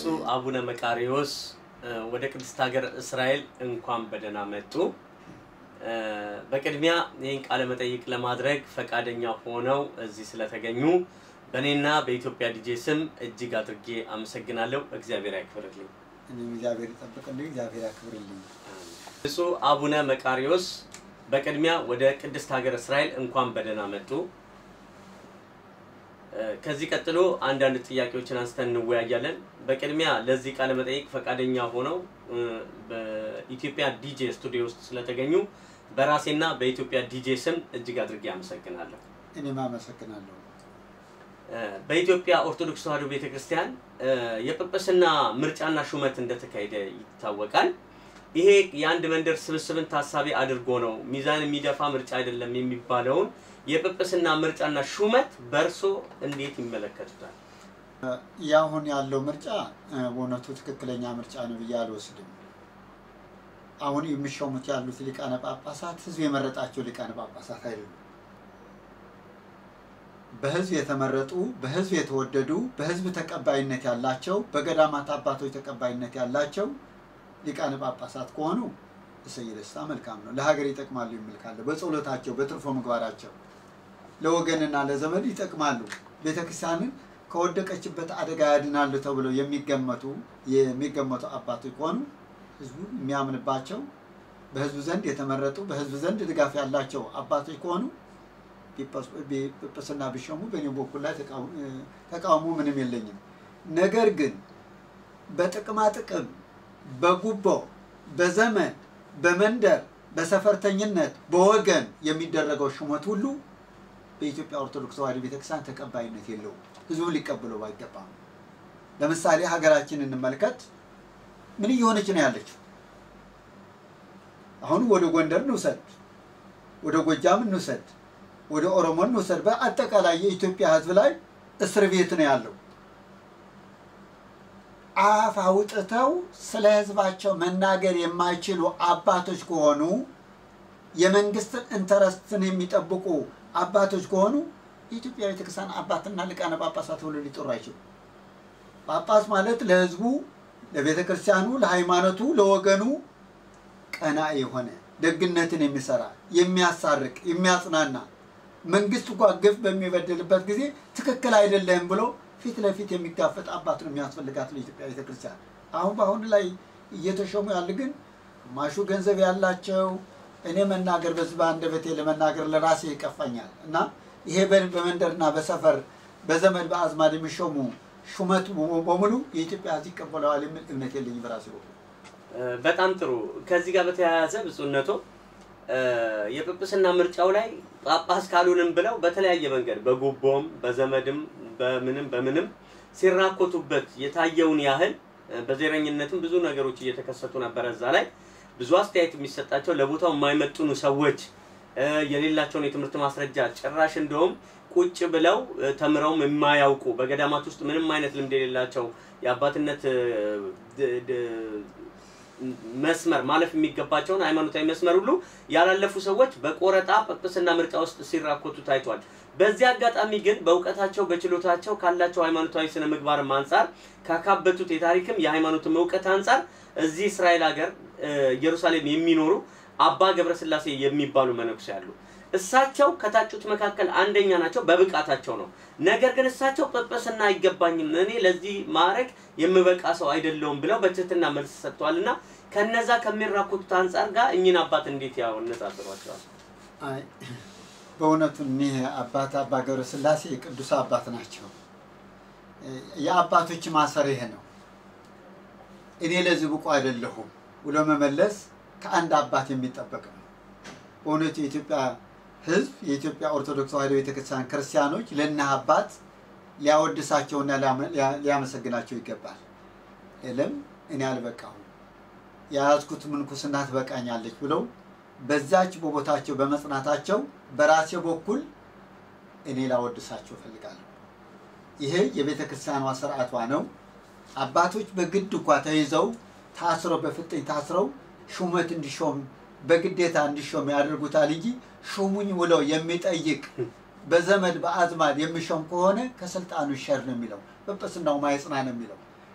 ብፁዕ አቡነ መቃሪዎስ ወደ ቅድስት ሀገር እስራኤል እንኳን በደህና መጡ። በቅድሚያ ይህን ቃለ መጠይቅ ለማድረግ ፈቃደኛ ሆነው እዚህ ስለተገኙ በእኔና በኢትዮጵያ ዲጄ ስም እጅግ አድርጌ አመሰግናለሁ። እግዚአብሔር ያክብርልኝ። እኔም እግዚአብሔር ይጠብቅልኝ፣ እግዚአብሔር ያክብርልኝ። ብፁዕ አቡነ መቃሪዎስ በቅድሚያ ወደ ቅድስት ሀገር እስራኤል እንኳን በደህና መጡ። ከዚህ ቀጥሎ አንዳንድ ጥያቄዎችን አንስተን እንወያያለን። በቅድሚያ ለዚህ ቃለ መጠይቅ ፈቃደኛ ሆነው በኢትዮጵያ ዲጄ ስቱዲዮ ውስጥ ስለተገኙ በራሴና በኢትዮጵያ ዲጄ ስም እጅግ አድርጌ አመሰግናለሁ። እኔም አመሰግናለሁ። በኢትዮጵያ ኦርቶዶክስ ተዋሕዶ ቤተክርስቲያን የጵጵስና ምርጫና ሹመት እንደተካሄደ ይታወቃል። ይሄ የአንድ መንደር ስብስብን ታሳቢ አድርጎ ነው ሚዛን የሚደፋ ምርጫ አይደለም የሚባለውን የጵጵስና ምርጫና ሹመት በእርሶ እንዴት ይመለከቱታል? ያሁን ያለው ምርጫ በእውነቱ ትክክለኛ ምርጫ ነው ብዬ አልወስድም። አሁን የሚሾሙት ያሉት ሊቃነ ጳጳሳት ሕዝብ የመረጣቸው ሊቃነ ጳጳሳት አይደሉም። በሕዝብ የተመረጡ በሕዝብ የተወደዱ በሕዝብ ተቀባይነት ያላቸው በገዳማት አባቶች ተቀባይነት ያላቸው ሊቃነ ጳጳሳት ከሆኑ እሰይ ደስታ መልካም ነው። ለሀገር ይጠቅማሉ የሚል ካለ በጸሎታቸው በትርፎ ምግባራቸው ለወገንና ለዘመድ ይጠቅማሉ። ቤተክርስቲያንን ከወደቀችበት አደጋ ያድናሉ ተብለው የሚገመቱ የሚገመቱ አባቶች ከሆኑ ህዝቡ የሚያምንባቸው በህዝቡ ዘንድ የተመረጡ በህዝብ ዘንድ ድጋፍ ያላቸው አባቶች ከሆኑ ጵጵስና ቢሾሙ በእኔ በኩል ላይ ተቃውሞ ምንም የለኝም። ነገር ግን በጥቅማ ጥቅም፣ በጉቦ፣ በዘመን፣ በመንደር፣ በሰፈርተኝነት፣ በወገን የሚደረገው ሹመት ሁሉ በኢትዮጵያ ኦርቶዶክስ ተዋሕዶ ቤተክርስቲያን ተቀባይነት የለውም። ህዝቡ ሊቀበለው አይገባም። ለምሳሌ ሀገራችን እንመልከት። ምን እየሆነች ነው ያለችው? አሁን ወደ ጎንደር እንውሰድ፣ ወደ ጎጃም እንውሰድ፣ ወደ ኦሮሞ እንውሰድ። በአጠቃላይ የኢትዮጵያ ህዝብ ላይ እስር ቤት ነው ያለው። አፍ አውጥተው ስለ ህዝባቸው መናገር የማይችሉ አባቶች ከሆኑ የመንግስትን ኢንተረስትን የሚጠብቁ አባቶች ከሆኑ የኢትዮጵያ ቤተክርስቲያን አባትና ሊቃነ ጳጳሳት ብሎ ሊጠሩ አይችሉም። ጳጳስ ማለት ለህዝቡ፣ ለቤተ ክርስቲያኑ፣ ለሃይማኖቱ፣ ለወገኑ ቀና የሆነ ደግነትን የሚሰራ የሚያሳርቅ፣ የሚያጽናና መንግስት እንኳ ግፍ በሚበድልበት ጊዜ ትክክል አይደለም ብሎ ፊት ለፊት የሚጋፈጥ አባት ነው የሚያስፈልጋት ለኢትዮጵያ ቤተክርስቲያን። አሁን በአሁኑ ላይ እየተሾሙ ያሉ ግን ግማሹ ገንዘብ ያላቸው እኔ መናገር በዚህ በአንደበቴ ለመናገር ለራሴ ይቀፋኛል እና ይሄ በመንደርና በሰፈር በዘመድ በአዝማድ የሚሾሙ ሹመቱ በሙሉ የኢትዮጵያ ሕዝብ ይቀበለዋል የሚል እምነት የለኝም በራሴ በኩል። በጣም ጥሩ። ከዚህ ጋር በተያያዘ ብፁዕነቶ የጵጵስና ምርጫው ላይ ጳጳስ ካሉንም ብለው በተለያየ መንገድ በጉቦም በዘመድም በምንም በምንም ሲራኮቱበት የታየውን ያህል በዘረኝነትም ብዙ ነገሮች እየተከሰቱ ነበረ። እዛ ላይ ብዙ አስተያየት የሚሰጣቸው ለቦታው የማይመጥኑ ሰዎች የሌላቸውን የትምህርት ማስረጃ ጭራሽ እንደውም ቁጭ ብለው ተምረውም የማያውቁ በገዳማት ውስጥ ምንም አይነት ልምድ የሌላቸው የአባትነት መስመር ማለፍ የሚገባቸውን ሃይማኖታዊ መስመር ሁሉ ያላለፉ ሰዎች በቆረጣ ጵጵስና ምርጫ ውስጥ ሲራኮቱ ታይቷል። በዚህ አጋጣሚ ግን በእውቀታቸው በችሎታቸው ካላቸው ሃይማኖታዊ ስነ ምግባርም አንጻር ካካበቱት የታሪክም የሃይማኖትም እውቀት አንጻር እዚህ እስራኤል ሀገር ኢየሩሳሌም የሚኖሩ አባ ገብረስላሴ የሚባሉ መነኩሴ አሉ። እሳቸው ከታጩት መካከል አንደኛ ናቸው፣ በብቃታቸው ነው። ነገር ግን እሳቸው ጵጵስና አይገባኝም፣ እኔ ለዚህ ማዕረግ የምበቃ ሰው አይደለውም ብለው በትህትና መልስ ሰጥተዋል። እና ከነዛ ከሚራኮቱት አንጻር ጋር እኚህን አባት እንዴት ያነጻጽሯቸዋል? አይ በእውነቱ እኒህ አባት አባ ገብረስላሴ የቅዱስ አባት ናቸው። የአባቶች ማሰር ይሄ ነው። እኔ ለዚህ ብቁ አይደለሁም ብሎ መመለስ ከአንድ አባት የሚጠበቅ ነው። በእውነቱ የኢትዮጵያ ሕዝብ የኢትዮጵያ ኦርቶዶክስ ተዋሕዶ ቤተክርስቲያን ክርስቲያኖች ለእነህ አባት ሊያወድሳቸውና ሊያመሰግናቸው ይገባል። የለም እኔ አልበቃሁም፣ የያዝኩት ምንኩስና ትበቃኛለች ብለው በዛች በቦታቸው በመጽናታቸው በራሴ በኩል እኔ ላወድሳቸው እፈልጋለሁ። ይሄ የቤተ ክርስቲያኗ ስርዓቷ ነው። አባቶች በግድ እንኳ ተይዘው ታስረው በፍጥኝ ታስረው ሹመት እንዲሾም በግዴታ እንዲሾም ያደርጉታል እንጂ ሹሙኝ ብለው የሚጠይቅ በዘመድ በአዝማድ የሚሾም ከሆነ ከስልጣኑ ይሸር ነው የሚለው። ጵጵስናው ማይጽና ነው የሚለው።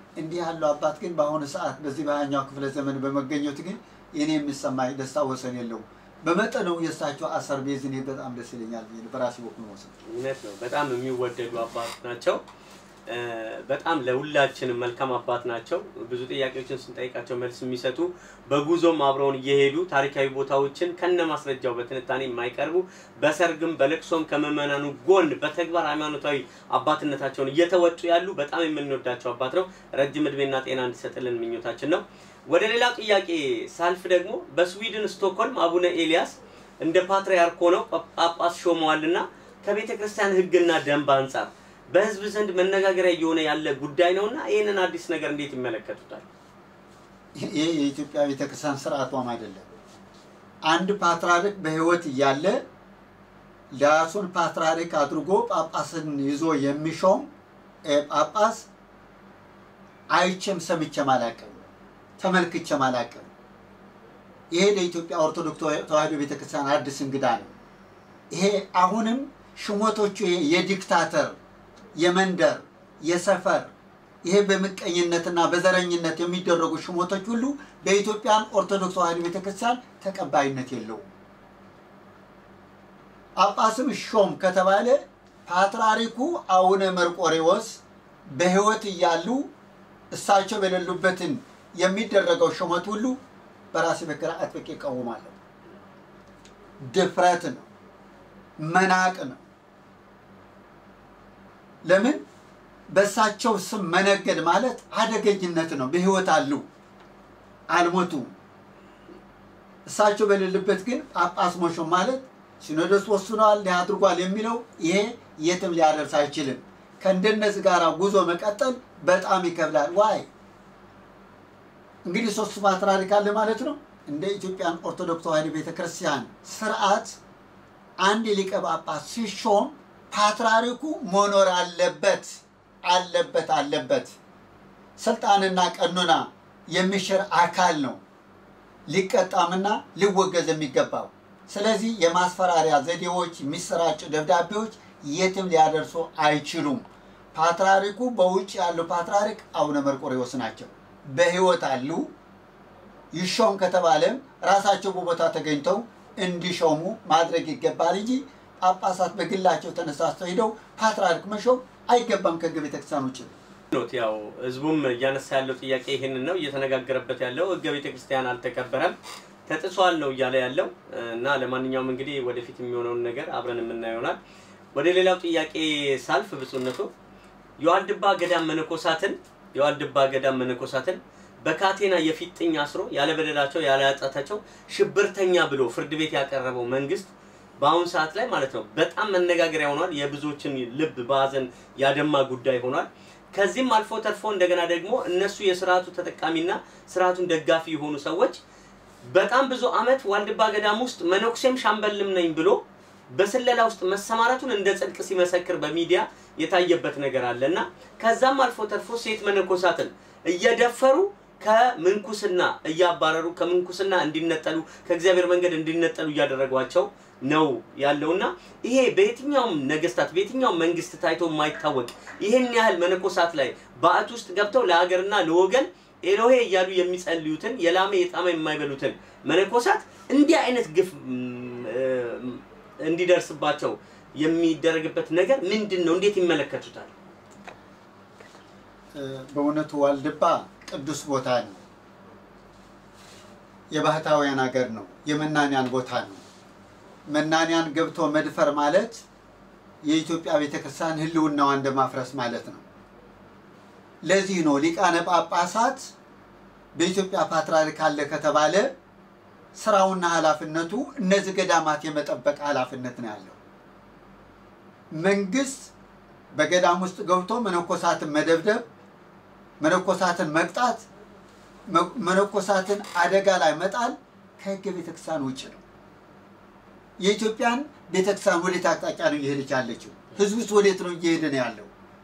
እንዲህ ያለው አባት ግን በአሁኑ ሰዓት በዚህ በሃያኛው ክፍለ ዘመን በመገኘቱ ግን የኔ የሚሰማኝ ደስታ ወሰን የለውም። በመጠኑ የእሳቸው አሰር ቤዝ እኔ በጣም ደስ ይለኛል ብዬ በራሴ በኩል መውሰድ እውነት ነው። በጣም የሚወደዱ አባት ናቸው። እ፣ በጣም ለሁላችንም መልካም አባት ናቸው። ብዙ ጥያቄዎችን ስንጠይቃቸው መልስ የሚሰጡ በጉዞም አብረውን እየሄዱ ታሪካዊ ቦታዎችን ከነ ማስረጃው በትንታኔ የማይቀርቡ በሰርግም በለቅሶም ከምዕመናኑ ጎን በተግባር ሃይማኖታዊ አባትነታቸውን እየተወጡ ያሉ በጣም የምንወዳቸው አባት ነው። ረጅም እድሜና ጤና እንዲሰጥልን ምኞታችን ነው። ወደ ሌላው ጥያቄ ሳልፍ ደግሞ በስዊድን ስቶክሆልም አቡነ ኤልያስ እንደ ፓትርያርክ ሆነው ጳጳስ ሾመዋልና ከቤተ ክርስቲያን ሕግና ደንብ አንጻር በሕዝብ ዘንድ መነጋገሪያ እየሆነ ያለ ጉዳይ ነውና ይህንን አዲስ ነገር እንዴት ይመለከቱታል? ይህ የኢትዮጵያ ቤተክርስቲያን ስርዓቷም አይደለም። አንድ ፓትርያርክ በህይወት እያለ ራሱን ፓትርያርክ አድርጎ ጳጳስን ይዞ የሚሾም እ፣ ጳጳስ አይቼም ሰምቼም አላውቅም፣ ተመልክቼም አላውቅም። ይሄ ለኢትዮጵያ ኦርቶዶክስ ተዋሕዶ ቤተክርስቲያን አዲስ እንግዳ ነው። ይሄ አሁንም ሽሞቶቹ ይሄ የዲክታተር የመንደር የሰፈር ይሄ በምቀኝነትና በዘረኝነት የሚደረጉ ሽሞቶች ሁሉ በኢትዮጵያን ኦርቶዶክስ ተዋሕዶ ቤተክርስቲያን ተቀባይነት የለውም። ጳጳስም ሾም ከተባለ ፓትርያርኩ አቡነ መርቆሬዎስ በህይወት እያሉ እሳቸው በሌሉበትን የሚደረገው ሹመት ሁሉ በራሴ በኩል አጥብቄ እቃወማለሁ። ድፍረት ነው፣ መናቅ ነው። ለምን በእሳቸው ስም መነገድ ማለት አደገኝነት ነው። በህይወት አሉ አልሞቱ። እሳቸው በሌሉበት ግን ጳጳስ መሾም ማለት ሲኖዶስ ወስኗል እንዲህ አድርጓል የሚለው ይሄ የትም ሊያደርስ አይችልም። ከእንደነዚህ ጋር ጉዞ መቀጠል በጣም ይከብዳል። ዋይ እንግዲህ ሶስቱ ፓትርያርክ አለ ማለት ነው። እንደ ኢትዮጵያን ኦርቶዶክስ ተዋሕዶ ቤተክርስቲያን ስርዓት አንድ ሊቀ ጳጳስ ሲሾም ፓትርያርኩ መኖር አለበት አለበት አለበት። ስልጣንና ቀኖና የሚሽር አካል ነው ሊቀጣምና ሊወገዝ የሚገባው። ስለዚህ የማስፈራሪያ ዘዴዎች፣ የሚሰራጩ ደብዳቤዎች የትም ሊያደርሱ አይችሉም። ፓትርያርኩ በውጭ ያሉ ፓትርያርክ አቡነ መርቆሬዎስ ናቸው። በህይወት አሉ። ይሾም ከተባለም ራሳቸው በቦታ ተገኝተው እንዲሾሙ ማድረግ ይገባል እንጂ ጳጳሳት በግላቸው ተነሳስተው ሄደው ፓትርያርክ መሾም አይገባም። ከህገ ቤተክርስቲያን ውጭ ኖት ያው ህዝቡም እያነሳ ያለው ጥያቄ ይህንን ነው እየተነጋገረበት ያለው ህገ ቤተክርስቲያን አልተከበረም ተጥሷል ነው እያለ ያለው እና ለማንኛውም እንግዲህ ወደፊት የሚሆነውን ነገር አብረን የምናየው ይሆናል። ወደ ሌላው ጥያቄ ሳልፍ ብፁዕነቱ የዋልድባ ገዳም መነኮሳትን የዋልድባ ገዳም መነኮሳትን በካቴና የፊጥኝ አስሮ ያለ በደላቸው ያለ ኃጢአታቸው ሽብርተኛ ብሎ ፍርድ ቤት ያቀረበው መንግስት በአሁኑ ሰዓት ላይ ማለት ነው በጣም መነጋገሪያ ሆኗል። የብዙዎችን ልብ በሀዘን ያደማ ጉዳይ ሆኗል። ከዚህም አልፎ ተርፎ እንደገና ደግሞ እነሱ የስርዓቱ ተጠቃሚና ስርዓቱን ደጋፊ የሆኑ ሰዎች በጣም ብዙ አመት ዋልድባ ገዳም ውስጥ መነኩሴም ሻምበልም ነኝ ብሎ በስለላ ውስጥ መሰማራቱን እንደ ጽድቅ ሲመሰክር በሚዲያ የታየበት ነገር አለ እና ከዛም አልፎ ተርፎ ሴት መነኮሳትን እየደፈሩ ከምንኩስና እያባረሩ ከምንኩስና እንዲነጠሉ ከእግዚአብሔር መንገድ እንዲነጠሉ እያደረጓቸው ነው ያለውና ይሄ በየትኛውም ነገስታት በየትኛውም መንግስት ታይቶ የማይታወቅ ይህን ያህል መነኮሳት ላይ በዓት ውስጥ ገብተው ለሀገርና ለወገን ኤሎሄ እያሉ የሚጸልዩትን የላመ የጣመ የማይበሉትን መነኮሳት እንዲህ አይነት ግፍ እንዲደርስባቸው የሚደረግበት ነገር ምንድን ነው? እንዴት ይመለከቱታል? በእውነቱ ዋልድባ ቅዱስ ቦታ ነው። የባህታውያን ሀገር ነው። የመናንያን ቦታ ነው። መናንያን ገብቶ መድፈር ማለት የኢትዮጵያ ቤተክርስቲያን ሕልውናዋ እንደማፍረስ ማለት ነው። ለዚህ ነው ሊቃነ ጳጳሳት በኢትዮጵያ ፓትርያርክ አለ ከተባለ ስራውና ኃላፊነቱ እነዚህ ገዳማት የመጠበቅ ኃላፊነት ነው ያለው። መንግስት በገዳም ውስጥ ገብቶ መነኮሳትን መደብደብ፣ መነኮሳትን መቅጣት፣ መነኮሳትን አደጋ ላይ መጣል ከህገ ቤተክርስቲያን ውጭ ነው። የኢትዮጵያን ቤተክርስቲያን ወዴት አቅጣጫ ነው እየሄደች ያለችው? ህዝቡስ ወዴት ነው እየሄደ ነው ያለው?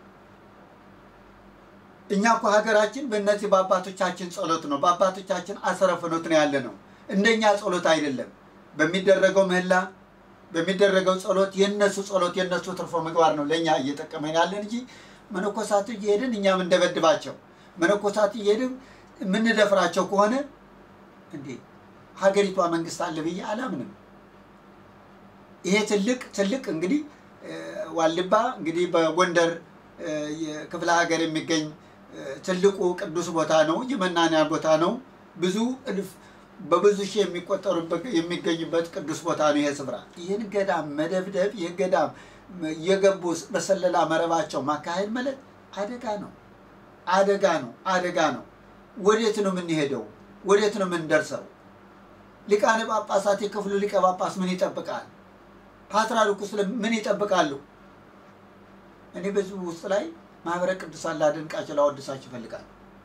እኛ እኮ ሀገራችን በእነዚህ በአባቶቻችን ጸሎት ነው፣ በአባቶቻችን አሰረ ፍኖት ነው ያለ ነው። እንደኛ ጸሎት አይደለም። በሚደረገው ምህላ በሚደረገው ጸሎት የነሱ ጸሎት የነሱ ትርፎ ምግባር ነው ለእኛ እየጠቀመን ያለን እንጂ መነኮሳቱ እየሄድን እኛም እንደበድባቸው መነኮሳት እየሄድን የምንደፍራቸው ከሆነ እንዴ ሀገሪቷ መንግስት አለ ብዬ አላምንም። ይሄ ትልቅ ትልቅ እንግዲህ ዋልባ እንግዲህ በጎንደር ክፍለ ሀገር የሚገኝ ትልቁ ቅዱስ ቦታ ነው። የመናንያን ቦታ ነው። ብዙ እልፍ በብዙ ሺህ የሚቆጠሩበት የሚገኙበት ቅዱስ ቦታ ነው ይሄ ስፍራ። ይህን ገዳም መደብደብ፣ ይህ ገዳም እየገቡ በሰለላ መረባቸው ማካሄድ ማለት አደጋ ነው፣ አደጋ ነው፣ አደጋ ነው። ወዴት ነው የምንሄደው? ወዴት ነው የምንደርሰው? ሊቃነ ጳጳሳት የክፍሉ ሊቀ ጳጳስ ምን ይጠብቃል? ፓትርያርኩስ ምን ይጠብቃሉ? እኔ በዚህ ውስጥ ላይ ማህበረ ቅዱሳን ላደንቃቸው ላወድሳቸው ይፈልጋል።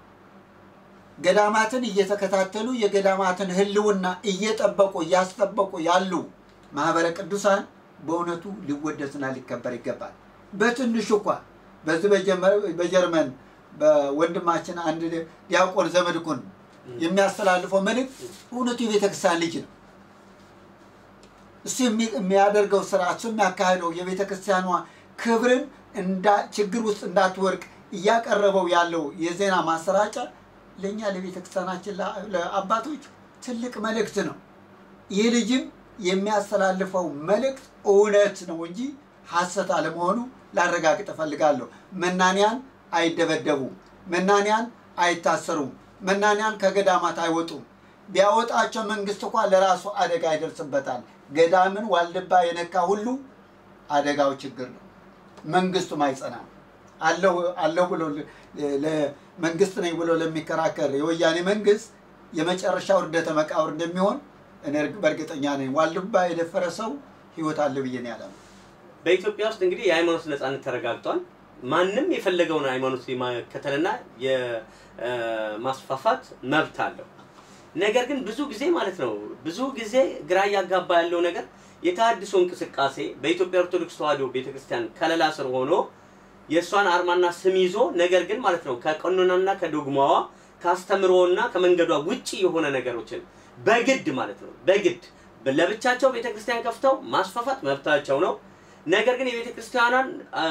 ገዳማትን እየተከታተሉ የገዳማትን ሕልውና እየጠበቁ እያስጠበቁ ያሉ ማህበረ ቅዱሳን በእውነቱ ሊወደስና ሊከበር ይገባል። በትንሹ እንኳ በዚህ በጀርመን በወንድማችን አንድ ዲያቆን ዘመድኩን የሚያስተላልፈው መልእክት እውነቱ የቤተክርስቲያን ልጅ ነው። እሱ የሚያደርገው ስራ እሱ የሚያካሄደው የቤተ ክርስቲያኗ ክብርን ችግር ውስጥ እንዳትወርቅ እያቀረበው ያለው የዜና ማሰራጫ ለእኛ ለቤተ ክርስቲያናችን ለአባቶች ትልቅ መልእክት ነው። ይህ ልጅም የሚያስተላልፈው መልእክት እውነት ነው እንጂ ሐሰት አለመሆኑ ላረጋግጥ እፈልጋለሁ። መናንያን አይደበደቡም። መናንያን አይታሰሩም። መናንያን ከገዳማት አይወጡም። ቢያወጣቸው መንግስት እንኳ ለራሱ አደጋ ይደርስበታል። ገዳምን ዋልድባ የነካ ሁሉ አደጋው ችግር ነው። መንግስቱም አይጸናም። አለሁ ብሎ መንግስት ነኝ ብሎ ለሚከራከር የወያኔ መንግስት የመጨረሻ ውርደተ መቃብር እንደሚሆን እኔ በእርግጠኛ ነኝ። ዋልድባ የደፈረ ሰው ህይወት አለ ብዬ ነው ያለው። በኢትዮጵያ ውስጥ እንግዲህ የሃይማኖት ነጻነት ተረጋግጧል። ማንም የፈለገውን ሃይማኖት የማከተልና የማስፋፋት መብት አለው። ነገር ግን ብዙ ጊዜ ማለት ነው ብዙ ጊዜ ግራ እያጋባ ያለው ነገር የተሃድሶ እንቅስቃሴ በኢትዮጵያ ኦርቶዶክስ ተዋሕዶ ቤተክርስቲያን ከለላ ስር ሆኖ የእሷን አርማና ስም ይዞ ነገር ግን ማለት ነው ከቀኖናና ከዶግማዋ ከአስተምሮና ከመንገዷ ውጪ የሆነ ነገሮችን በግድ ማለት ነው በግድ ለብቻቸው ቤተክርስቲያን ከፍተው ማስፋፋት መብታቸው ነው። ነገር ግን የቤተ ክርስቲያኗን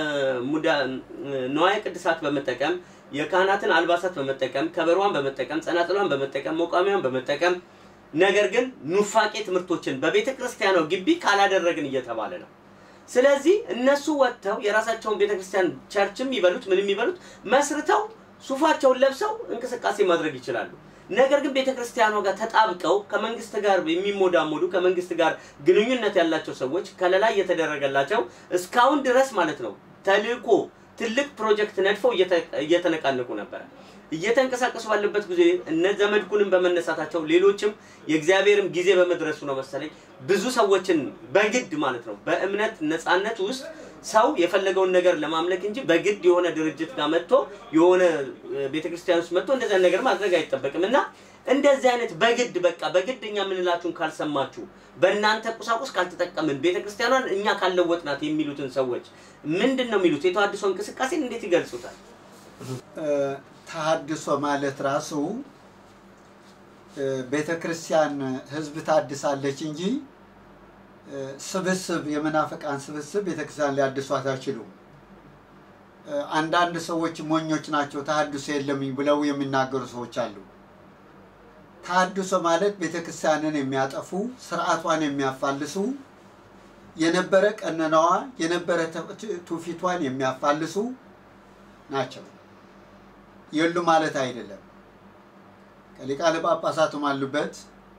ንዋየ ቅድሳት በመጠቀም የካህናትን አልባሳት በመጠቀም ከበሯን በመጠቀም ጸናጽሏን በመጠቀም መቋሚያን በመጠቀም ነገር ግን ኑፋቄ ትምህርቶችን በቤተ ክርስቲያኗ ግቢ ካላደረግን እየተባለ ነው። ስለዚህ እነሱ ወጥተው የራሳቸውን ቤተ ክርስቲያን ቸርችም ይበሉት ምንም ይበሉት መስርተው ሱፋቸውን ለብሰው እንቅስቃሴ ማድረግ ይችላሉ። ነገር ግን ቤተ ክርስቲያኗ ጋር ተጣብቀው ከመንግስት ጋር የሚሞዳሞዱ ከመንግስት ጋር ግንኙነት ያላቸው ሰዎች ከለላ እየተደረገላቸው እስካሁን ድረስ ማለት ነው ተልእኮ ትልቅ ፕሮጀክት ነድፈው እየተነቃነቁ ነበረ። እየተንቀሳቀሱ ባለበት ጊዜ እነ ዘመድኩንም በመነሳታቸው ሌሎችም የእግዚአብሔርም ጊዜ በመድረሱ ነው መሰለኝ ብዙ ሰዎችን በግድ ማለት ነው በእምነት ነፃነት ውስጥ ሰው የፈለገውን ነገር ለማምለክ እንጂ በግድ የሆነ ድርጅት ጋር መጥቶ የሆነ ቤተክርስቲያን ውስጥ መጥቶ እንደዚህ ነገር ማድረግ አይጠበቅም እና እንደዚህ አይነት በግድ በቃ በግድ እኛ የምንላችሁን ካልሰማችሁ በእናንተ ቁሳቁስ ካልተጠቀምን ቤተክርስቲያኗን እኛ ካልለወጥናት የሚሉትን ሰዎች ምንድን ነው የሚሉት? የተሃድሶ እንቅስቃሴን እንዴት ይገልጹታል? ተሃድሶ ማለት ራሱ ቤተ ክርስቲያን ህዝብ ታድሳለች እንጂ ስብስብ የመናፍቃን ስብስብ ቤተክርስቲያን ሊያድሷት አይችሉም። አንዳንድ ሰዎች ሞኞች ናቸው ተሃድሶ የለም ብለው የሚናገሩ ሰዎች አሉ። ተሃድሶ ማለት ቤተክርስቲያንን የሚያጠፉ ስርዓቷን የሚያፋልሱ የነበረ ቀኖናዋ የነበረ ትውፊቷን የሚያፋልሱ ናቸው። የሉ ማለት አይደለም። ከሊቃነ ጳጳሳቱም አሉበት፣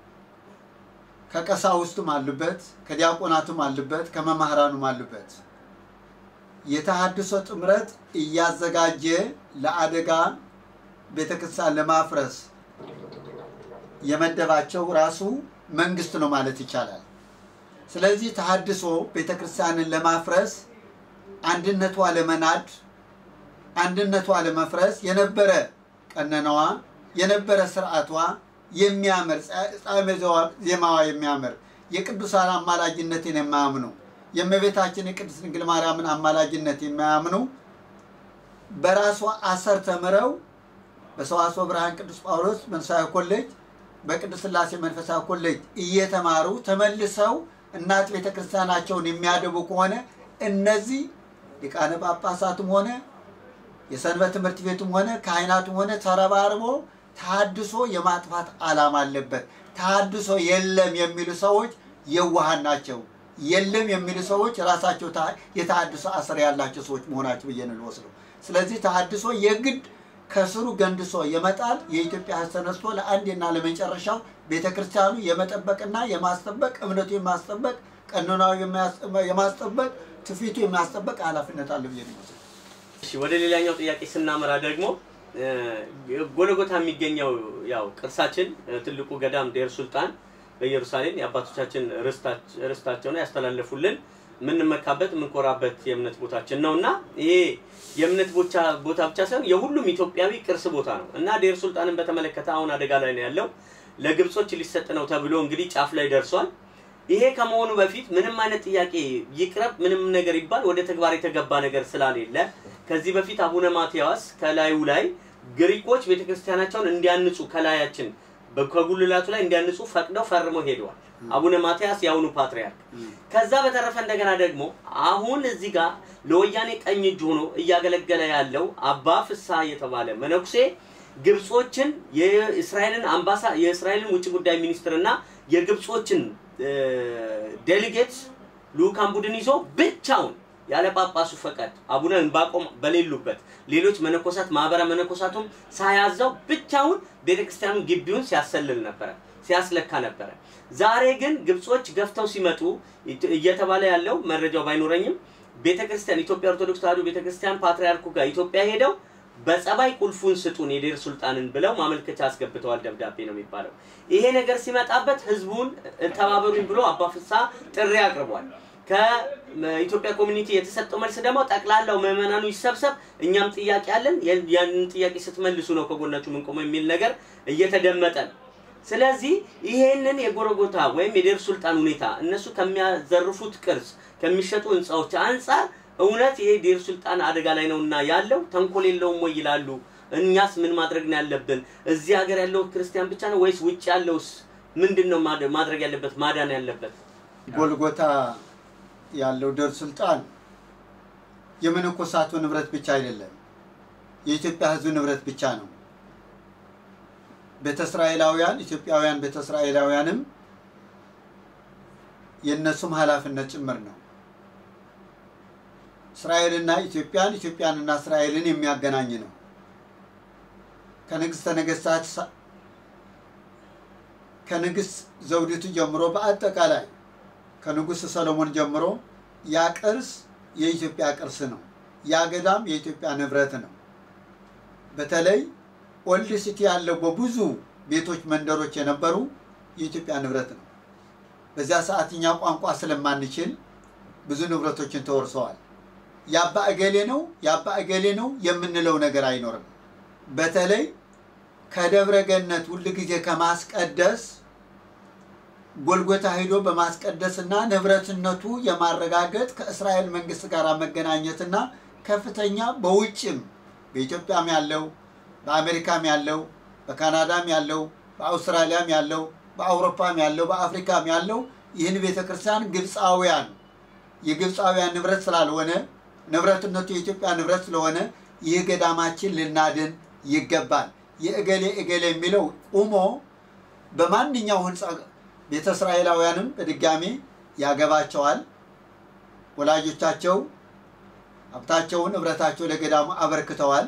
ከቀሳውስቱም አሉበት፣ ከዲያቆናቱም አሉበት፣ ከመምህራኑም አሉበት። የተሃድሶ ጥምረት እያዘጋጀ ለአደጋ ቤተክርስቲያን ለማፍረስ የመደባቸው ራሱ መንግስት ነው ማለት ይቻላል። ስለዚህ ተሃድሶ ቤተክርስቲያንን ለማፍረስ አንድነቷ ለመናድ አንድነቷ ለመፍረስ የነበረ ቀኖናዋ የነበረ ስርዓቷ የሚያምር ጻመ ዜማዋ የሚያምር የቅዱሳን አማላጅነትን የማያምኑ የእመቤታችን የቅድስት ድንግል ማርያምን አማላጅነት የማያምኑ በራሷ አሰር ተምረው በሰዋስወ ብርሃን ቅዱስ ጳውሎስ መንፈሳዊ ኮሌጅ በቅዱስ ሥላሴ መንፈሳዊ ኮሌጅ እየተማሩ ተመልሰው እናት ቤተ ክርስቲያናቸውን የሚያደቡ ከሆነ እነዚህ ሊቃነ ጳጳሳትም ሆነ የሰንበት ትምህርት ቤቱም ሆነ ካህናቱም ሆነ ተረባርቦ ተሃድሶ የማጥፋት ዓላማ አለበት። ተሃድሶ የለም የሚሉ ሰዎች የዋሃን ናቸው። የለም የሚሉ ሰዎች ራሳቸው የተሃድሶ አስር ያላቸው ሰዎች መሆናቸው ብዬ ነው ልወስደው። ስለዚህ ተሃድሶ የግድ ከስሩ ገንድሶ የመጣል የኢትዮጵያ ሕዝብ ተነስቶ ለአንዴና ለመጨረሻው ቤተ ክርስቲያኑ የመጠበቅና የማስጠበቅ እምነቱ የማስጠበቅ ቀኖናዊ የማስጠበቅ ትውፊቱ የማስጠበቅ ኃላፊነት አለ ብዬ ነው የምወስደው። እሺ ወደ ሌላኛው ጥያቄ ስናመራ ደግሞ ጎለጎታ የሚገኘው ያው ቅርሳችን ትልቁ ገዳም ዴር ሱልጣን በኢየሩሳሌም የአባቶቻችን ርስታቸውን ያስተላለፉልን የምንመካበት የምንኮራበት የእምነት ቦታችን ነው እና ይሄ የእምነት ቦታ ብቻ ሳይሆን የሁሉም ኢትዮጵያዊ ቅርስ ቦታ ነው እና ዴር ሱልጣንን በተመለከተ አሁን አደጋ ላይ ነው ያለው። ለግብጾች ሊሰጥ ነው ተብሎ እንግዲህ ጫፍ ላይ ደርሷል። ይሄ ከመሆኑ በፊት ምንም አይነት ጥያቄ ይቅረብ ምንም ነገር ይባል ወደ ተግባር የተገባ ነገር ስላሌለ ከዚህ በፊት አቡነ ማትያስ ከላዩ ላይ ግሪኮች ቤተክርስቲያናቸውን እንዲያንጹ ከላያችን ከጉልላቱ ላይ እንዲያንጹ ፈቅደው ፈርመው ሄደዋል። አቡነ ማትያስ የአሁኑ ፓትርያርክ። ከዛ በተረፈ እንደገና ደግሞ አሁን እዚህ ጋር ለወያኔ ቀኝ እጅ ሆኖ እያገለገለ ያለው አባ ፍስሐ የተባለ መነኩሴ ግብጾችን የእስራኤልን አምባሳ የእስራኤልን ውጭ ጉዳይ ሚኒስትር እና የግብጾችን ዴሊጌት ልኡካን ቡድን ይዞ ብቻውን ያለ ጳጳሱ ፈቃድ አቡነ ዕንባቆም በሌሉበት ሌሎች መነኮሳት ማህበረ መነኮሳቱም ሳያዘው ብቻውን ቤተክርስቲያኑ ግቢውን ሲያሰልል ነበረ፣ ሲያስለካ ነበረ። ዛሬ ግን ግብጾች ገፍተው ሲመጡ እየተባለ ያለው መረጃው ባይኖረኝም ቤተክርስቲያን ኢትዮጵያ ኦርቶዶክስ ተዋሕዶ ቤተክርስቲያን ፓትርያርኩ ጋር ኢትዮጵያ ሄደው በጸባይ ቁልፉን ስጡን የዴር ሱልጣንን ብለው ማመልከቻ አስገብተዋል። ደብዳቤ ነው የሚባለው። ይሄ ነገር ሲመጣበት ህዝቡን ተባበሩኝ ብሎ አባ ፍስሐ ጥሪ አቅርቧል። ከኢትዮጵያ ኮሚኒቲ የተሰጠው መልስ ደግሞ ጠቅላላው ምዕመናኑ ይሰብሰብ፣ እኛም ጥያቄ አለን፣ ያንን ጥያቄ ስትመልሱ ነው ከጎናችሁ ምንቆመው የሚል ነገር እየተደመጠ ነው። ስለዚህ ይሄንን የጎረጎታ ወይም የዴር ሱልጣን ሁኔታ እነሱ ከሚያዘርፉት ቅርስ ከሚሸጡ ህንፃዎች አንጻር እውነት ይሄ ዴር ሱልጣን አደጋ ላይ ነውና ያለው ተንኮል የለውም ወይ ይላሉ። እኛስ ምን ማድረግ ነው ያለብን? እዚህ ሀገር ያለው ክርስቲያን ብቻ ነው ወይስ ውጭ ያለውስ ምንድን ነው ማድረግ ያለበት ማዳን ያለበት? ጎልጎታ ያለው ዴር ሱልጣን የመነኮሳቱ ንብረት ብቻ አይደለም፣ የኢትዮጵያ ህዝብ ንብረት ብቻ ነው። ቤተ እስራኤላውያን ኢትዮጵያውያን ቤተ እስራኤላውያንም የእነሱም ኃላፊነት ጭምር ነው። እስራኤልና ኢትዮጵያን ኢትዮጵያንና እስራኤልን የሚያገናኝ ነው። ከንግሥተ ነገሥታት ከንግሥት ዘውዲቱ ጀምሮ በአጠቃላይ ከንጉሥ ሰሎሞን ጀምሮ ያ ቅርስ የኢትዮጵያ ቅርስ ነው። ያ ገዳም የኢትዮጵያ ንብረት ነው። በተለይ ኦልድ ሲቲ ያለው በብዙ ቤቶች፣ መንደሮች የነበሩ የኢትዮጵያ ንብረት ነው። በዚያ ሰዓት እኛ ቋንቋ ስለማንችል ብዙ ንብረቶችን ተወርሰዋል። የአባ እገሌ ነው የአባ እገሌ ነው የምንለው ነገር አይኖርም። በተለይ ከደብረ ገነት ሁል ጊዜ ከማስቀደስ ጎልጎታ ሄዶ በማስቀደስና ንብረትነቱ የማረጋገጥ ከእስራኤል መንግስት ጋር መገናኘትና ከፍተኛ በውጭም በኢትዮጵያም ያለው በአሜሪካም ያለው በካናዳም ያለው በአውስትራሊያም ያለው በአውሮፓም ያለው በአፍሪካም ያለው ይህን ቤተ ክርስቲያን ግብፃውያን የግብፃውያን ንብረት ስላልሆነ ንብረትነቱ የኢትዮጵያ ንብረት ስለሆነ ይህ ገዳማችን ልናድን ይገባል። የእገሌ እገሌ የሚለው ቁሞ በማንኛው ህንፃ ቤተ እስራኤላውያንም በድጋሚ ያገባቸዋል። ወላጆቻቸው ሀብታቸውን ንብረታቸው ለገዳሙ አበርክተዋል።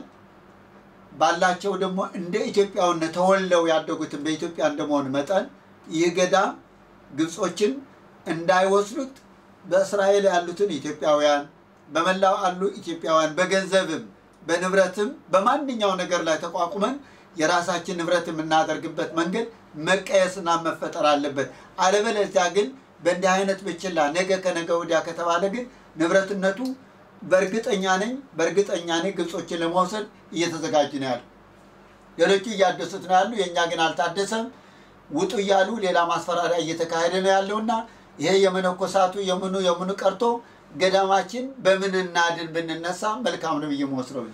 ባላቸው ደግሞ እንደ ኢትዮጵያውነት ተወልደው ያደጉትን በኢትዮጵያ እንደመሆን መጠን ይህ ገዳም ግብጾችን እንዳይወስዱት በእስራኤል ያሉትን ኢትዮጵያውያን በመላው አሉ ኢትዮጵያውያን በገንዘብም በንብረትም በማንኛው ነገር ላይ ተቋቁመን የራሳችን ንብረት የምናደርግበት መንገድ መቀየስና መፈጠር አለበት። አለበለዚያ ግን በእንዲህ አይነት ብችላ ነገ ከነገ ወዲያ ከተባለ ግን ንብረትነቱ በእርግጠኛ ነኝ በእርግጠኛ ነኝ ግብጾችን ለመውሰድ እየተዘጋጁ ነው ያሉ። ሌሎቹ እያደሱት ነው ያሉ፣ የእኛ ግን አልታደሰም። ውጡ እያሉ ሌላ ማስፈራሪያ እየተካሄደ ነው ያለውና ይሄ የመነኮሳቱ የምኑ የምኑ ቀርቶ ገዳማችን በምን እናድን ብንነሳ መልካም ነው ብዬ መወስደው።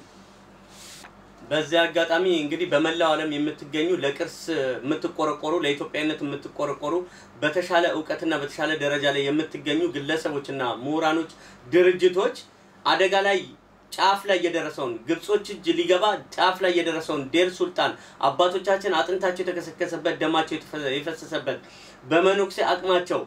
በዚህ አጋጣሚ እንግዲህ በመላው ዓለም የምትገኙ ለቅርስ የምትቆረቆሩ ለኢትዮጵያዊነት የምትቆረቆሩ በተሻለ እውቀትና በተሻለ ደረጃ ላይ የምትገኙ ግለሰቦችና ምሁራኖች፣ ድርጅቶች አደጋ ላይ ጫፍ ላይ የደረሰውን ግብጾች እጅ ሊገባ ጫፍ ላይ የደረሰውን ዴር ሱልጣን አባቶቻችን አጥንታቸው የተከሰከሰበት ደማቸው የተፈ- የፈሰሰበት በመነኩሴ አቅማቸው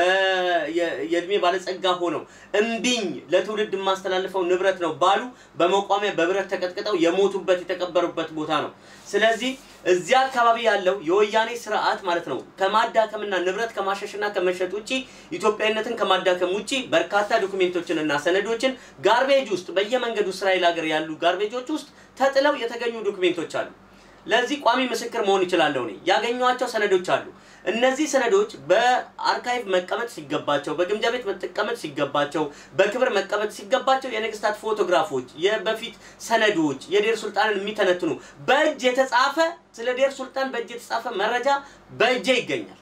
በ- የ- የእድሜ ባለጸጋ ሆነው እንዲኝ ለትውልድ የማስተላልፈው ንብረት ነው ባሉ በመቋሚያ በብረት ተቀጥቅጠው የሞቱበት የተቀበሩበት ቦታ ነው። ስለዚህ እዚያ አካባቢ ያለው የወያኔ ስርዓት ማለት ነው ከማዳከምና ንብረት ከማሸሽና ከመሸጥ ውጪ ኢትዮጵያዊነትን ከማዳከም ውጪ በርካታ ዶኩሜንቶችን እና ሰነዶችን ጋርቤጅ ውስጥ በየመንገዱ እስራኤል ሀገር ያሉ ጋርቤጆች ውስጥ ተጥለው የተገኙ ዶኩሜንቶች አሉ። ለዚህ ቋሚ ምስክር መሆን ይችላለሁ እኔ ያገኘኋቸው ሰነዶች አሉ። እነዚህ ሰነዶች በአርካይቭ መቀመጥ ሲገባቸው፣ በግምጃ ቤት መቀመጥ ሲገባቸው፣ በክብር መቀመጥ ሲገባቸው የነገስታት ፎቶግራፎች፣ የበፊት ሰነዶች፣ የዴር ሱልጣንን የሚተነትኑ በእጅ የተጻፈ ስለ ዴር ሱልጣን በእጅ የተጻፈ መረጃ በእጄ ይገኛል።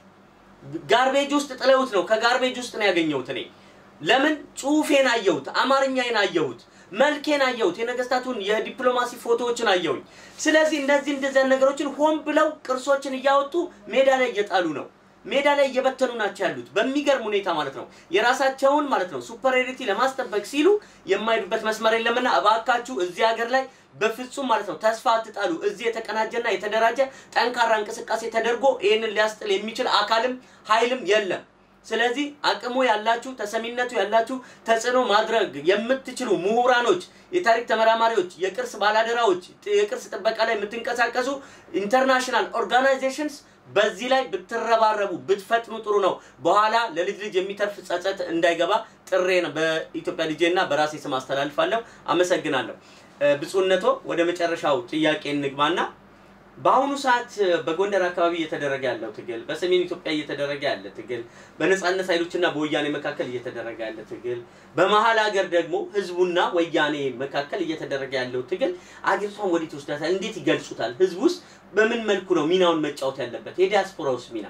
ጋርቤጅ ውስጥ ጥለውት ነው። ከጋርቤጅ ውስጥ ነው ያገኘሁት እኔ። ለምን ጽሁፌን አየሁት፣ አማርኛዬን አየሁት፣ መልኬን አየሁት፣ የነገስታቱን የዲፕሎማሲ ፎቶዎችን አየሁኝ። ስለዚህ እነዚህ እንደዚያ ነገሮችን ሆን ብለው ቅርሶችን እያወጡ ሜዳ ላይ እየጣሉ ነው። ሜዳ ላይ እየበተኑ ናቸው ያሉት በሚገርም ሁኔታ ማለት ነው። የራሳቸውን ማለት ነው ሱፐሪዮሪቲ ለማስጠበቅ ሲሉ የማይሄዱበት መስመር የለምና እባካችሁ እዚህ ሀገር ላይ በፍጹም ማለት ነው ተስፋ አትጣሉ። እዚህ የተቀናጀና የተደራጀ ጠንካራ እንቅስቃሴ ተደርጎ ይህንን ሊያስጥል የሚችል አካልም ኃይልም የለም። ስለዚህ አቅሙ ያላችሁ ተሰሚነቱ ያላችሁ ተጽዕኖ ማድረግ የምትችሉ ምሁራኖች፣ የታሪክ ተመራማሪዎች፣ የቅርስ ባላደራዎች፣ የቅርስ ጥበቃ ላይ የምትንቀሳቀሱ ኢንተርናሽናል ኦርጋናይዜሽንስ በዚህ ላይ ብትረባረቡ ብትፈጥኑ ጥሩ ነው። በኋላ ለልጅ ልጅ የሚተርፍ ጸጸት እንዳይገባ ጥሬን በኢትዮጵያ ልጄና በራሴ ስም አስተላልፋለሁ። አመሰግናለሁ። እ፣ ብፁዕነቶ ወደ መጨረሻው ጥያቄ እንግባና በአሁኑ ሰዓት በጎንደር አካባቢ እየተደረገ ያለው ትግል፣ በሰሜን ኢትዮጵያ እየተደረገ ያለ ትግል፣ በነጻነት ኃይሎችና በወያኔ መካከል እየተደረገ ያለ ትግል፣ በመሀል ሀገር ደግሞ ህዝቡና ወያኔ መካከል እየተደረገ ያለው ትግል አገሪቷን ወዴት ይወስዳታል? እንዴት ይገልጹታል? ህዝብ ውስጥ በምን መልኩ ነው ሚናውን መጫወት ያለበት? የዲያስፖራውስ ሚና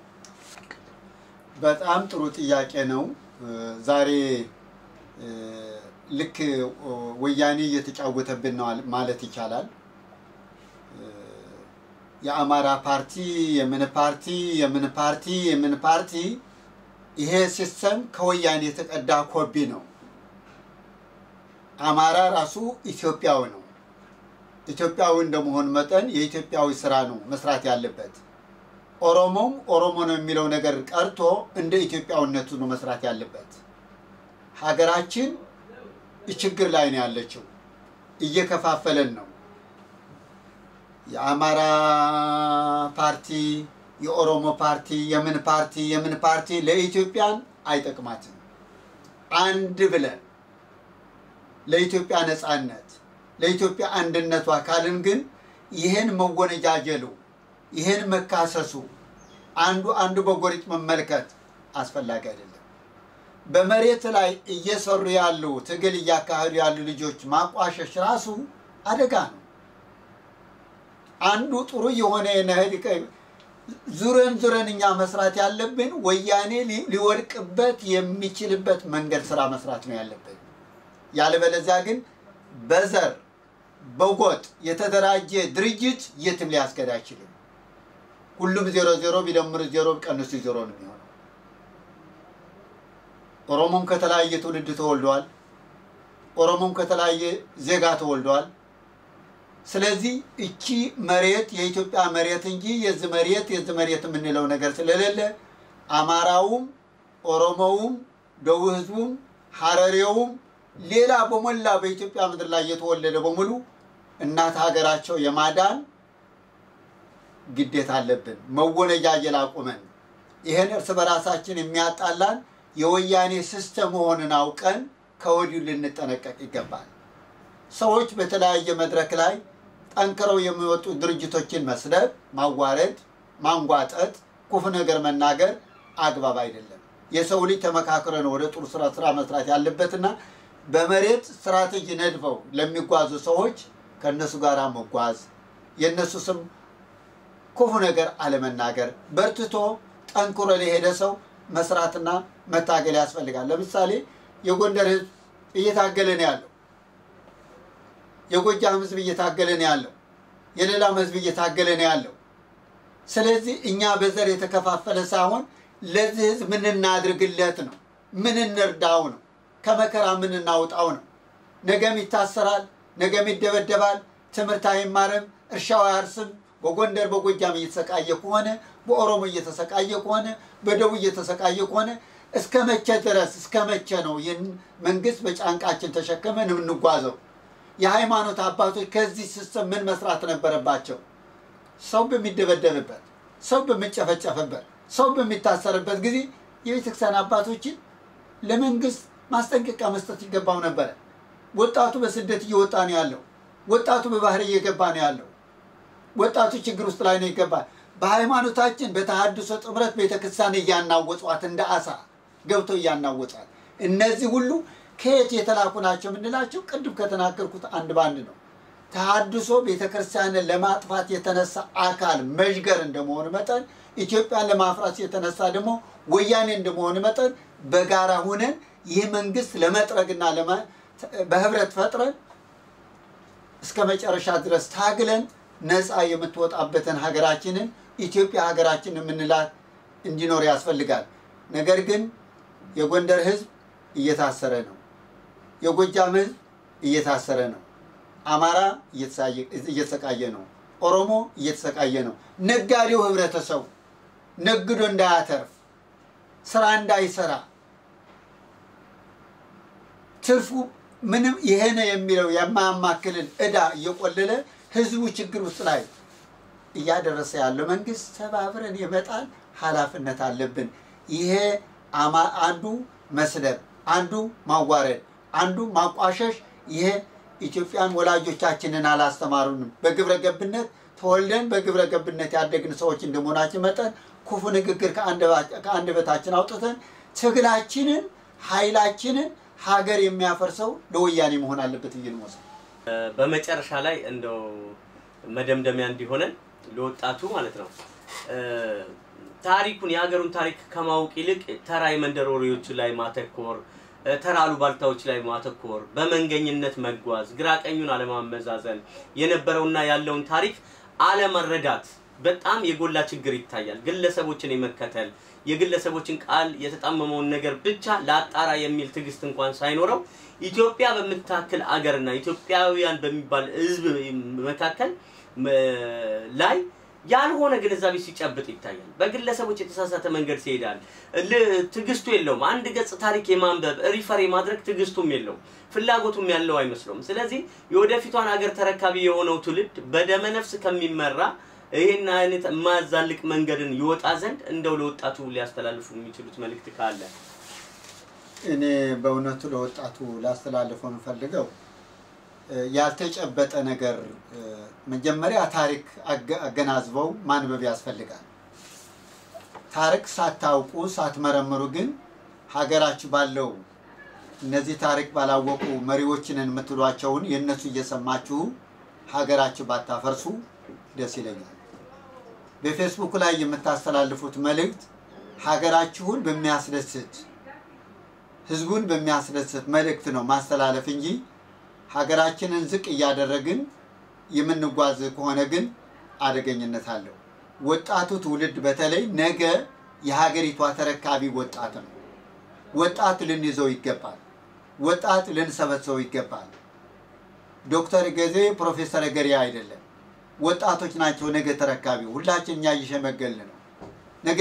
በጣም ጥሩ ጥያቄ ነው። ዛሬ እ፣ ልክ ኦ፣ ወያኔ እየተጫወተብን ነው አል- ማለት ይቻላል። እ፣ የአማራ ፓርቲ የምን ፓርቲ የምን ፓርቲ የምን ፓርቲ ይሄ ሲስተም ከወያኔ የተቀዳ ኮፒ ነው። አማራ ራሱ ኢትዮጵያዊ ነው። ኢትዮጵያዊ እንደመሆን መጠን የኢትዮጵያዊ ስራ ነው መስራት ያለበት። ኦሮሞም ኦሮሞ ነው የሚለው ነገር ቀርቶ እንደ ኢትዮጵያዊነቱ ነው መስራት ያለበት። ሀገራችን ችግር ላይ ነው ያለችው፣ እየከፋፈለን ነው። የአማራ ፓርቲ፣ የኦሮሞ ፓርቲ፣ የምን ፓርቲ የምን ፓርቲ ለኢትዮጵያን አይጠቅማትም። አንድ ብለን ለኢትዮጵያ ነፃነት ለኢትዮጵያ አንድነቷ ካልን ግን ይህን መወነጃጀሉ ይህን መካሰሱ አንዱ አንዱ በጎሪጥ መመልከት አስፈላጊ አይደለም። በመሬት ላይ እየሰሩ ያሉ ትግል እያካሄዱ ያሉ ልጆች ማቋሸሽ ራሱ አደጋ ነው። አንዱ ጥሩ የሆነ የነህድ ዙረን ዙረን እኛ መስራት ያለብን ወያኔ ሊ- ሊወድቅበት የሚችልበት መንገድ ስራ መስራት ነው ያለብን። ያለበለዚያ ግን በዘር በጎጥ የተደራጀ ድርጅት የትም ሊያስገድ አይችልም። ሁሉም ዜሮ ዜሮ ቢደምር ዜሮ ቢቀንሱ ዜሮ ነው የሚሆነው። ኦሮሞም ከተለያየ ትውልድ ተወልደዋል። ኦሮሞም ከተለያየ ዜጋ ተወልደዋል። ስለዚህ እቺ መሬት የኢትዮጵያ መሬት እንጂ የዚህ መሬት የዚህ መሬት የምንለው ነገር ስለሌለ አማራውም፣ ኦሮሞውም፣ ደቡብ ህዝቡም፣ ሀረሬውም ሌላ በሞላ በኢትዮጵያ ምድር ላይ የተወለደ በሙሉ እናት ሀገራቸው የማዳን ግዴታ አለብን። መወነጃጀል አቁመን ይህን እርስ በራሳችን የሚያጣላን የወያኔ ሲስተም መሆንን አውቀን ከወዲሁ ልንጠነቀቅ ይገባል። ሰዎች በተለያየ መድረክ ላይ ጠንክረው የሚወጡ ድርጅቶችን መስደብ፣ ማዋረድ፣ ማንጓጠጥ፣ ክፉ ነገር መናገር አግባብ አይደለም። የሰው ልጅ ተመካክረ ነው ወደ ጥሩ ስራ ስራ መስራት ያለበትና በመሬት ስትራቴጂ ነድፈው ለሚጓዙ ሰዎች ከእነሱ ጋር መጓዝ የእነሱ ስም ክፉ ነገር አለመናገር፣ በርትቶ ጠንክሮ ለሄደ ሰው መስራትና መታገል ያስፈልጋል። ለምሳሌ የጎንደር ህዝብ እየታገለ ነው ያለው። የጎጃም ህዝብ እየታገለ ነው ያለው። የሌላም ህዝብ እየታገለ ነው ያለው። ስለዚህ እኛ በዘር የተከፋፈለ ሳይሆን ለዚህ ህዝብ ምን እናድርግለት ነው፣ ምን እንርዳው ነው፣ ከመከራ ምን እናውጣው ነው። ነገም ይታሰራል፣ ነገም ይደበደባል፣ ትምህርት አይማርም፣ እርሻው አያርስም። በጎንደር በጎጃም እየተሰቃየ ከሆነ በኦሮሞ እየተሰቃየ ከሆነ በደቡብ እየተሰቃየ ከሆነ እስከ መቼ ድረስ እስከ መቼ ነው ይህን መንግስት በጫንቃችን ተሸክመን የምንጓዘው? የሃይማኖት አባቶች ከዚህ ሲስተም ምን መስራት ነበረባቸው? ሰው በሚደበደብበት፣ ሰው በሚጨፈጨፍበት፣ ሰው በሚታሰርበት ጊዜ የቤተክርስቲያን አባቶችን ለመንግስት ማስጠንቀቂያ መስጠት ይገባው ነበረ። ወጣቱ በስደት እየወጣ ነው ያለው። ወጣቱ በባህር እየገባ ነው ያለው። ወጣቱ ችግር ውስጥ ላይ ነው ይገባል። በሃይማኖታችን በተሐድሶ ጥምረት ቤተክርስቲያን እያናወጧት እንደ አሳ ገብተው እያናወጧት። እነዚህ ሁሉ ከየት የተላኩ ናቸው የምንላቸው ቅድም ከተናገርኩት አንድ ባንድ ነው። ተሐድሶ ቤተክርስቲያንን ለማጥፋት የተነሳ አካል መዥገር እንደመሆኑ መጠን ኢትዮጵያን ለማፍራት የተነሳ ደግሞ ወያኔ እንደመሆኑ መጠን በጋራ ሁነን ይህ መንግስት ለመጥረግና በህብረት ፈጥረን እስከ መጨረሻ ድረስ ታግለን ነፃ የምትወጣበትን ሀገራችንን ኢትዮጵያ ሀገራችን የምንላት እንዲኖር ያስፈልጋል። ነገር ግን የጎንደር ህዝብ እየታሰረ ነው። የጎጃም ህዝብ እየታሰረ ነው። አማራ እየተሰቃየ ነው። ኦሮሞ እየተሰቃየ ነው። ነጋዴው ህብረተሰቡ ነግዶ እንዳያተርፍ ስራ እንዳይሰራ ትርፉ ምንም ይሄ ነው የሚለው የማያማክልን እዳ እየቆለለ ህዝቡ ችግር ውስጥ ላይ እያደረሰ ያለው መንግስት ተባብረን የመጣል ኃላፊነት አለብን። ይሄ አንዱ መስደብ፣ አንዱ ማዋረድ፣ አንዱ ማቋሸሽ ይሄ ኢትዮጵያን ወላጆቻችንን አላስተማሩንም። በግብረ ገብነት ተወልደን በግብረ ገብነት ያደግን ሰዎች እንደመሆናችን መጠን ክፉ ንግግር ከአንደበታችን አውጥተን ትግላችንን ኃይላችንን ሀገር የሚያፈርሰው ለወያኔ መሆን አለበት ብዬ ነው የምወስደው። በመጨረሻ ላይ እንደው መደምደሚያ እንዲሆነን ለወጣቱ ማለት ነው ታሪኩን የሀገሩን ታሪክ ከማወቅ ይልቅ ተራ የመንደር ወሬዎች ላይ ማተኮር፣ ተራ አሉባልታዎች ላይ ማተኮር፣ በመንገኝነት መጓዝ፣ ግራ ቀኙን አለማመዛዘን፣ የነበረውና ያለውን ታሪክ አለመረዳት በጣም የጎላ ችግር ይታያል። ግለሰቦችን የመከተል የግለሰቦችን ቃል የተጣመመውን ነገር ብቻ ለአጣራ የሚል ትዕግስት እንኳን ሳይኖረው ኢትዮጵያ በምታክል አገርና ኢትዮጵያውያን በሚባል ሕዝብ መካከል ላይ ያልሆነ ግንዛቤ ሲጨብጥ ይታያል። በግለሰቦች የተሳሳተ መንገድ ሲሄዳል። ትዕግስቱ የለውም። አንድ ገጽ ታሪክ የማንበብ ሪፈር የማድረግ ትዕግስቱም የለውም፣ ፍላጎቱም ያለው አይመስለውም። ስለዚህ የወደፊቷን አገር ተረካቢ የሆነው ትውልድ በደመነፍስ ከሚመራ ይህን አይነት የማያዛልቅ መንገድን ይወጣ ዘንድ እንደው ለወጣቱ ሊያስተላልፉ የሚችሉት መልእክት ካለ እኔ በእውነቱ ለወጣቱ ላስተላልፈው የምፈልገው ያልተጨበጠ ነገር መጀመሪያ ታሪክ አገናዝበው ማንበብ ያስፈልጋል። ታሪክ ሳታውቁ ሳትመረምሩ ግን ሀገራችሁ ባለው እነዚህ ታሪክ ባላወቁ መሪዎችንን የምትሏቸውን የእነሱ እየሰማችሁ ሀገራችሁ ባታፈርሱ ደስ ይለኛል። በፌስቡክ ላይ የምታስተላልፉት መልእክት ሀገራችሁን በሚያስደስት ህዝቡን በሚያስደስት መልእክት ነው ማስተላለፍ እንጂ ሀገራችንን ዝቅ እያደረግን የምንጓዝ ከሆነ ግን አደገኝነት አለው። ወጣቱ ትውልድ በተለይ ነገ የሀገሪቷ ተረካቢ ወጣት ነው። ወጣት ልንይዘው ይገባል። ወጣት ልንሰበሰበው ይገባል። ዶክተር ገዜ ፕሮፌሰር ገሬ አይደለም። ወጣቶች ናቸው ነገ ተረካቢ። ሁላችን እኛ እየሸመገልን ነው። ነገ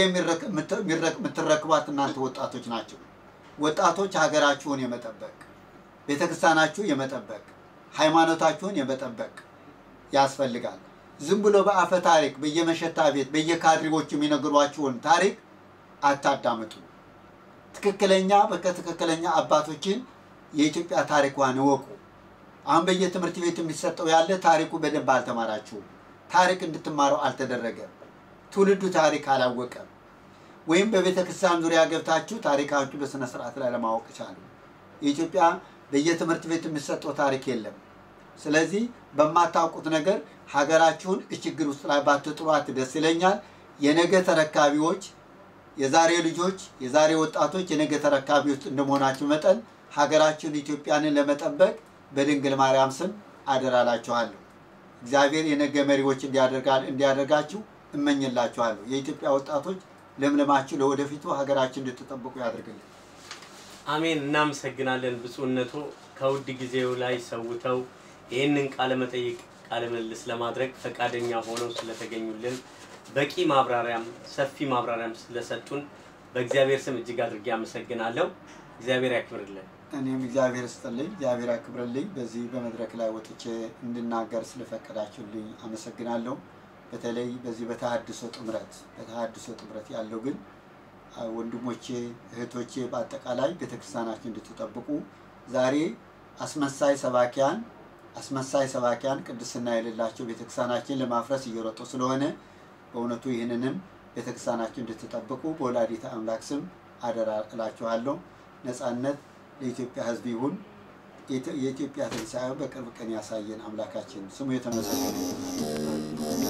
የምትረክቧት እናንተ ወጣቶች ናቸው። ወጣቶች ሀገራችሁን የመጠበቅ ቤተክርስቲያናችሁ የመጠበቅ ሃይማኖታችሁን የመጠበቅ ያስፈልጋል። ዝም ብሎ በአፈ ታሪክ በየመሸታ ቤት በየካድሬዎቹ የሚነግሯችሁን ታሪክ አታዳምጡ። ትክክለኛ በከትክክለኛ አባቶችን የኢትዮጵያ ታሪኳን እወቁ። አሁን በየትምህርት ቤት የሚሰጠው ያለ ታሪኩ በደንብ አልተማራችሁም። ታሪክ እንድትማረው አልተደረገም። ትውልዱ ታሪክ አላወቀም። ወይም በቤተ ክርስቲያን ዙሪያ ገብታችሁ ታሪካችሁ በስነ ስርዓት ላይ ለማወቅ ቻሉ። የኢትዮጵያ በየትምህርት ቤት የሚሰጠው ታሪክ የለም። ስለዚህ በማታውቁት ነገር ሀገራችሁን ችግር ውስጥ ላይ ባትጥሏት ደስ ይለኛል። የነገ ተረካቢዎች፣ የዛሬ ልጆች፣ የዛሬ ወጣቶች የነገ ተረካቢዎች እንደመሆናችሁ መጠን ሀገራችሁን ኢትዮጵያንን ለመጠበቅ በድንግል ማርያም ስም አደራላችኋለሁ። እግዚአብሔር የነገ መሪዎች እንዲያደርጋችሁ እመኝላችኋለሁ። የኢትዮጵያ ወጣቶች ለምለማችሁ ለወደፊቱ ሀገራችን እንድትጠብቁ ያድርግልን። አሜን። እናመሰግናለን ብፁዕነቶ ከውድ ጊዜው ላይ ሰውተው ይህንን ቃለ መጠይቅ ቃለ ምልልስ ለማድረግ ፈቃደኛ ሆነው ስለተገኙልን በቂ ማብራሪያም ሰፊ ማብራሪያም ስለሰጡን በእግዚአብሔር ስም እጅግ አድርጌ አመሰግናለሁ። እግዚአብሔር ያክብርልን። እኔም እግዚአብሔር ስጥልኝ፣ እግዚአብሔር ያክብርልኝ። በዚህ በመድረክ ላይ ወጥቼ እንድናገር ስለፈቀዳችሁልኝ አመሰግናለሁ። በተለይ በዚህ በተሃድሶ ጥምረት በተሃድሶ ጥምረት ያለው ግን አ፣ ወንድሞቼ እህቶቼ፣ በአጠቃላይ ቤተክርስቲያናችን እንድትጠብቁ ዛሬ አስመሳይ ሰባኪያን አስመሳይ ሰባኪያን ቅድስና የሌላቸው ቤተክርስቲያናችን ለማፍረስ እየሮጡ ስለሆነ በእውነቱ ይህንንም ቤተክርስቲያናችን እንድትጠብቁ በወላዲተ አምላክ ስም አደራ እላችኋለሁ። ነጻነት ለኢትዮጵያ ሕዝብ ይሁን። የኢትዮ- የኢትዮጵያ ትንሣኤ በቅርብ ቀን ያሳየን አምላካችን ስሙ የተመሰገነ ይሁን።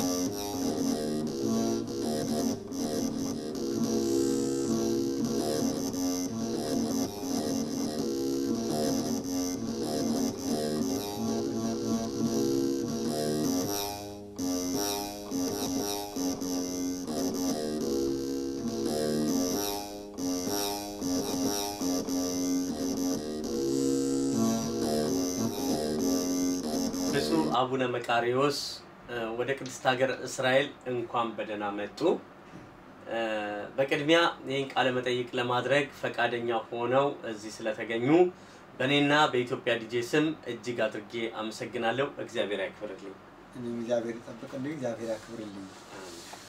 ብፁዕ አቡነ መቃሪዎስ እ፣ ወደ ቅድስት ሀገር እስራኤል እንኳን በደህና መጡ። እ፣ በቅድሚያ ይህን ቃለ መጠይቅ ለማድረግ ፈቃደኛ ሆነው እዚህ ስለተገኙ በእኔና በኢትዮጵያ ዲጄ ስም እጅግ አድርጌ አመሰግናለሁ። እግዚአብሔር ያክብርልኝ። እኔም እግዚአብሔር ይጠብቅልኝ፣ እግዚአብሔር ያክብርልኝ። አሜን።